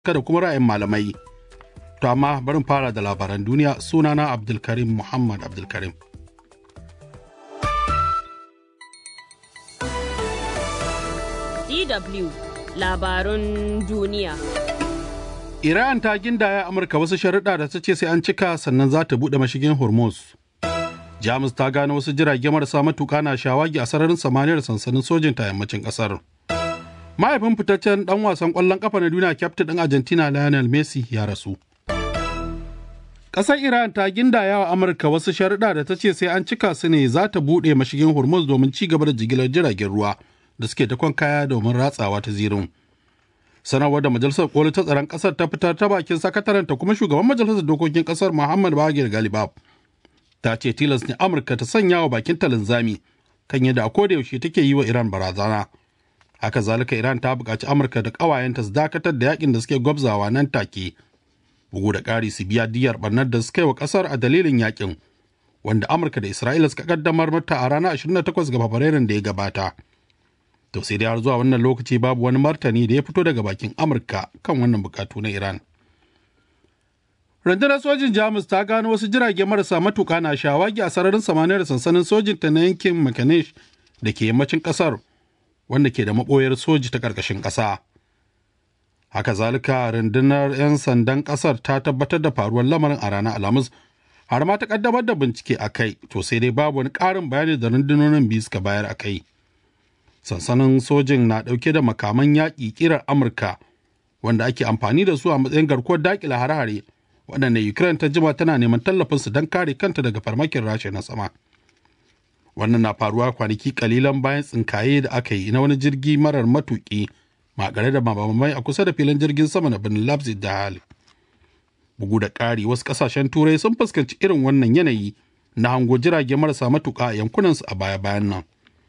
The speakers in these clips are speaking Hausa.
da kuma ra'ayin malamai. To amma barin fara da labaran duniya sunana Abdulkarim Muhammad Abdulkarim. DW labarun duniya. Iran ta gindaya Amurka wasu sharuɗa da ta ce sai an cika sannan za ta buɗe mashigin Hormuz. Jamus ta gano wasu jirage marasa matuƙa na shawagi a sararin samaniyar sansanin sojin ta yammacin ƙasar. Mahaifin fitaccen ɗan wasan ƙwallon ƙafa na duniya kyaftin ɗin Argentina Lionel Messi ya rasu. Ƙasar Iran ta gindaya wa Amurka wasu sharuɗa da ta ce sai an cika su ne za ta buɗe mashigin Hormuz domin ci gaba da jigilar jiragen ruwa da suke ta kaya domin ratsawa ta zirin. Sanarwar da Majalisar Koli ta tsaron ƙasar ta fitar ta bakin sakataren ta kuma shugaban Majalisar Dokokin ƙasar Muhammad Bagir Galibab ta ce tilas ne Amurka ta sanya wa bakin ta linzami kan yadda a koda yaushe take yi wa Iran barazana. Haka zalika Iran ta buƙaci Amurka da ƙawayenta su dakatar da yakin da suke gwabzawa nan take. bugu da ƙari su biya diyar barnar da suka yi wa ƙasar a dalilin yakin wanda amurka da isra'ila suka kaddamar mata a ranar 28 ga fabrairun da ya gabata to sai dai har zuwa wannan lokaci babu wani martani da ya fito daga bakin amurka kan wannan bukatu na iran rundunar sojin jamus ta gano wasu jirage marasa matuka na shawagi a sararin samaniyar sansanin sojinta na yankin makanesh da ke yammacin ƙasar wanda ke da maɓoyar soji ta ƙarƙashin ƙasa haka zalika rundunar 'yan sandan kasar ta tabbatar da faruwar lamarin a ranar alhamis har ma ta kaddamar da bincike a kai to sai dai babu wani ƙarin bayani da rundunonin biyu suka bayar a kai sansanin sojin na ɗauke da makaman yaƙi ƙirar amurka wanda ake amfani da su a matsayin garkuwar daƙila hare-hare waɗanda ukraine ta jima tana neman tallafinsu don kare kanta daga farmakin rasha na sama wannan na faruwa kwanaki kalilan bayan tsinkaye da aka yi na wani jirgi marar matuƙi makare da mabamai a kusa da filin jirgin sama na birnin Leipzig da hali. Bugu da ƙari wasu ƙasashen turai sun fuskanci irin wannan yanayi na hango jirage marasa matuƙa a yankunansu a baya-bayan nan.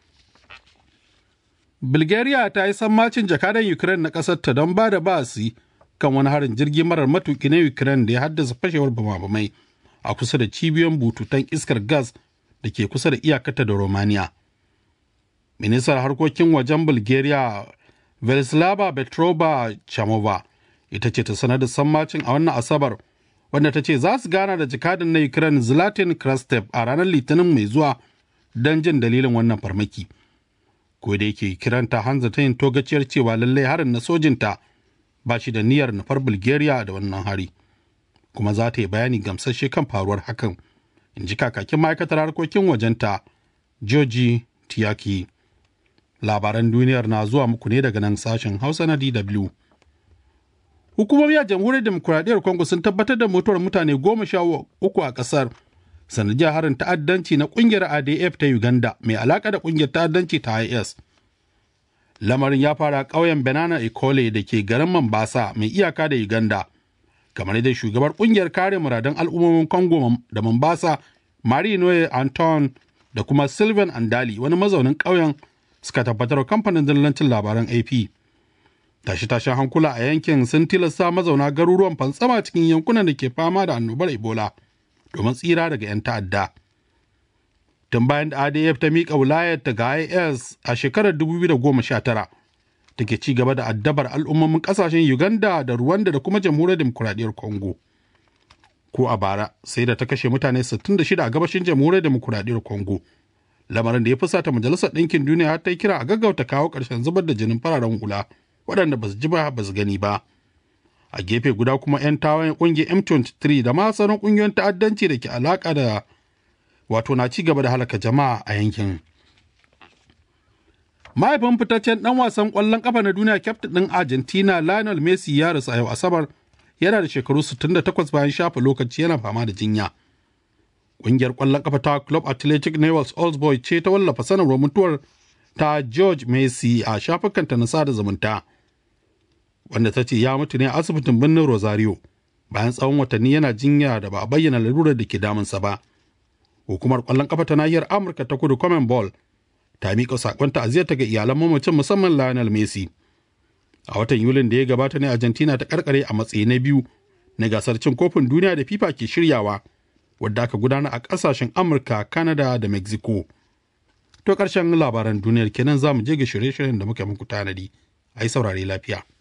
Bulgaria ta yi sammacin jakadan Ukraine na ƙasar ta don ba da basi kan wani harin jirgi marar matuƙi na Ukraine da ya haddasa fashewar bamabamai a kusa da cibiyoyin bututun iskar gas da ke kusa da iyakata da Romania. Ministar harkokin wajen Bulgaria Velislava Petrova Chamova ita ce ta sanar da sammacin a wannan Asabar wanda ta ce za su gana da jikadin na Ukraine Zlatan Krastev a ranar Litinin mai zuwa don jin dalilin wannan farmaki. Ko da yake kiran ta hanza ta yin togaciyar cewa lallai harin na sojinta ba shi da niyyar nufar Bulgaria da wannan hari. Kuma za ta yi bayani gamsasshe kan faruwar hakan, in ji kakakin ma'aikatar harkokin wajenta Georgi Tiyaki. labaran duniyar na zuwa muku ne daga nan sashen hausa na dw hukumomi a jamhuriyar demokuraɗiyyar congo sun tabbatar da mutuwar mutane goma sha uku a ƙasar sanadiyar harin ta'addanci na ƙungiyar adf ta uganda mai alaƙa da ƙungiyar ta'addanci ta is lamarin ya fara ƙauyen benana ikole da ke garin mambasa mai iyaka da uganda kamar yadda shugabar ƙungiyar kare muradan al'ummomin congo da mambasa marie noye anton da kuma sylvain andali wani mazaunin ƙauyen suka tabbatar kamfanin dillancin labaran AP. Tashe-tashen hankula a yankin sun tilasta mazauna garuruwan fantsama cikin yankunan da ke fama da annobar Ebola domin tsira daga 'yan ta'adda. Tun bayan da ADF ta miƙa wilayar ta ga IS a shekarar 2019 take ci gaba da addabar al'ummomin ƙasashen Uganda da Rwanda da kuma jamhuriyar demokuraɗiyyar Congo. Ko a bara sai da ta kashe mutane 66 a gabashin jamhuriyar demokuraɗiyyar Congo. lamarin da ya fusata majalisar ɗinkin duniya har ta yi kira a gaggauta kawo ƙarshen zubar da jinin fararen hula waɗanda ba su ji ba ba su gani ba a gefe guda kuma 'yan tawayen ƙungiyar m23 da ma sauran ƙungiyoyin ta'addanci da ke alaƙa da wato na ci gaba da halaka jama'a a yankin mahaifin fitaccen ɗan wasan ƙwallon ƙafa na duniya kyaftin ɗin argentina lionel messi ya rasu a yau asabar yana da shekaru 68 bayan shafa lokaci yana fama da jinya Ƙungiyar ƙwallon ƙafa ta Club Athletic Newell's Old Boy ce ta wallafa sanarwar mutuwar ta George Messi a shafukanta na sada zumunta. Wanda ta ce ya mutu ne a asibitin birnin Rosario bayan tsawon watanni yana jinya da ba a bayyana lalurar da ke damunsa ba. Hukumar ƙwallon ƙafa ta nahiyar Amurka ta kudu Common Ball ta miƙa saƙon ta'aziyarta ga iyalan mamacin musamman Lionel Messi. A watan Yulin da ya gabata ne Argentina ta karkare a matsayi na biyu na gasar cin kofin duniya da FIFA ke shiryawa. wadda aka gudana a ƙasashen Amurka, Canada da Mexico. To ƙarshen labaran duniyar kenan za mu je ga shirye-shiryen da muka muku tanadi. A yi saurare lafiya.